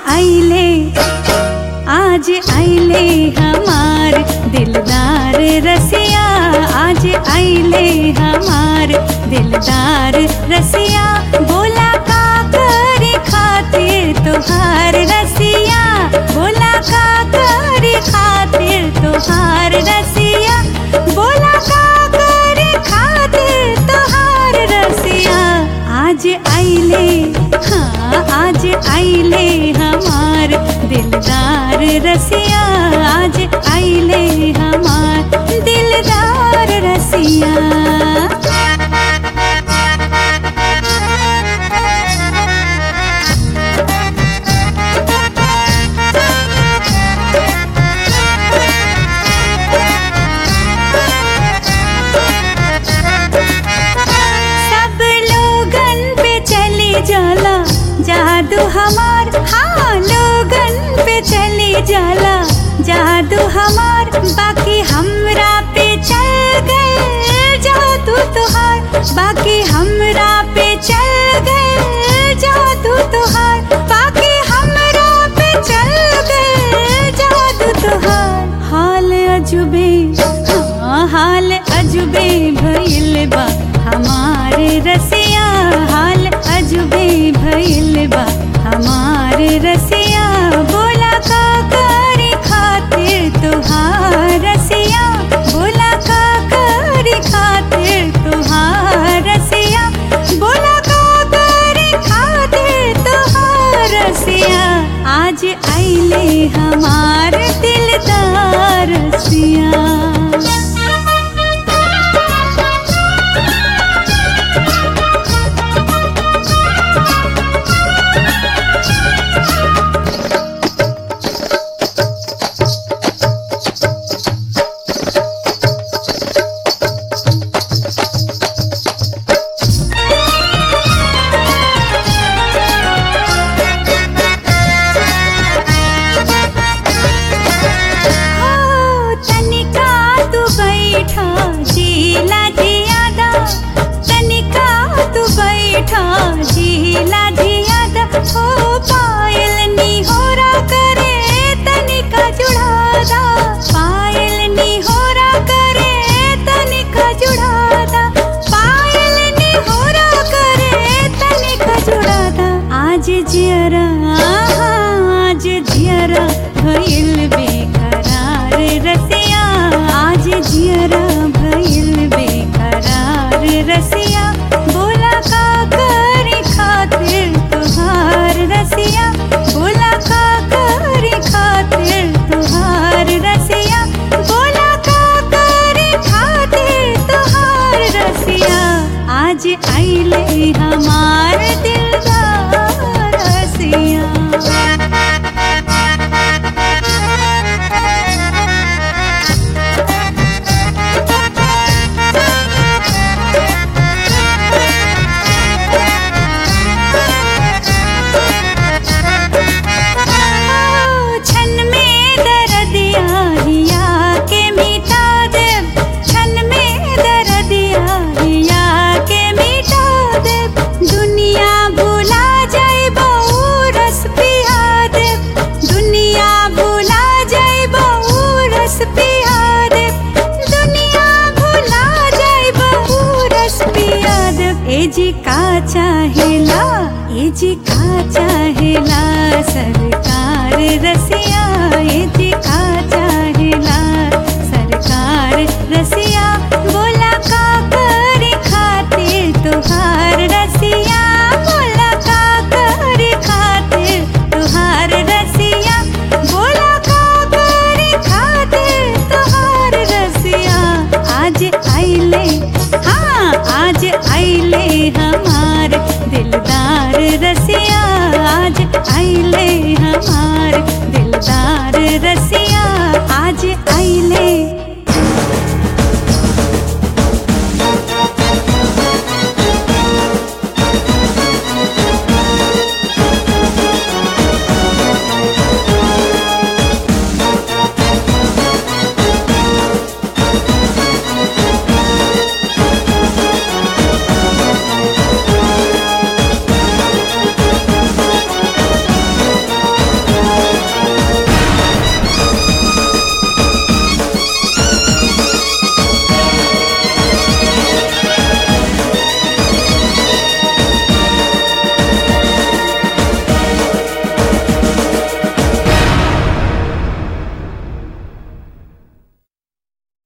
आइले आज आइले हमार दिलदार रसिया आज आइले हमार दिलदार रसिया बोला का करे खातिर तुहार रसिया बोला का करे खातिर तुहार रसिया बोला का करे खातिर तुहार रसिया आज आइले हाँ आज आइले हमार दिलदार रसिया आज आइले हमार दिलदार रसिया सब लोगन पे चली जाला जादू हमार हाँ लोगन पे चली जाला जादू हमार बाकी हमरा पे चल गए जादू तुहार बाकी हमरा पे चल गए जादू तुहार बाकी हमरा पे चल गए जादू तुहार हाल अजुबे हाँ हाल अजुबे भइल बा हमारे रसिया हाल अजुबे भइल बा हमारे रसिया बोला का करे खातिर तुहार रसिया बोला का करे खातिर तुहार रसिया बोला का करे खातिर तुहार रसिया आज आइले हमार दिलदार रसिया हो तनिका तू बैठा झीला जियादा तनिका तू बैठा झीला जियादा हो पायल निहोरा करे तनिका जुड़ादा पायल निहोरा करे तनिका जुड़ादा पायल निहोरा करे तनिका जुड़ादा आज जियरा आज जियरा भइल बेकरार रसिया आज जियरा भइल बेकरार रसिया बोला का करे खातिर तुहार रसिया बोला का करे खातिर तुहार रसिया बोला का करे खातिर तुहार रसिया आज आइले हमार दिलदार रसिया छन में दर्दिया हिया के मिटा दे छन में दर्दिया हिया के मिटा दे दुनिया भुला जाए बहु रस पिया दे दुनिया भुला जाए बहु रस पिया दे दुनिया भुला जाए बहु रस पिया दे ए जी का चाहेला ए जी का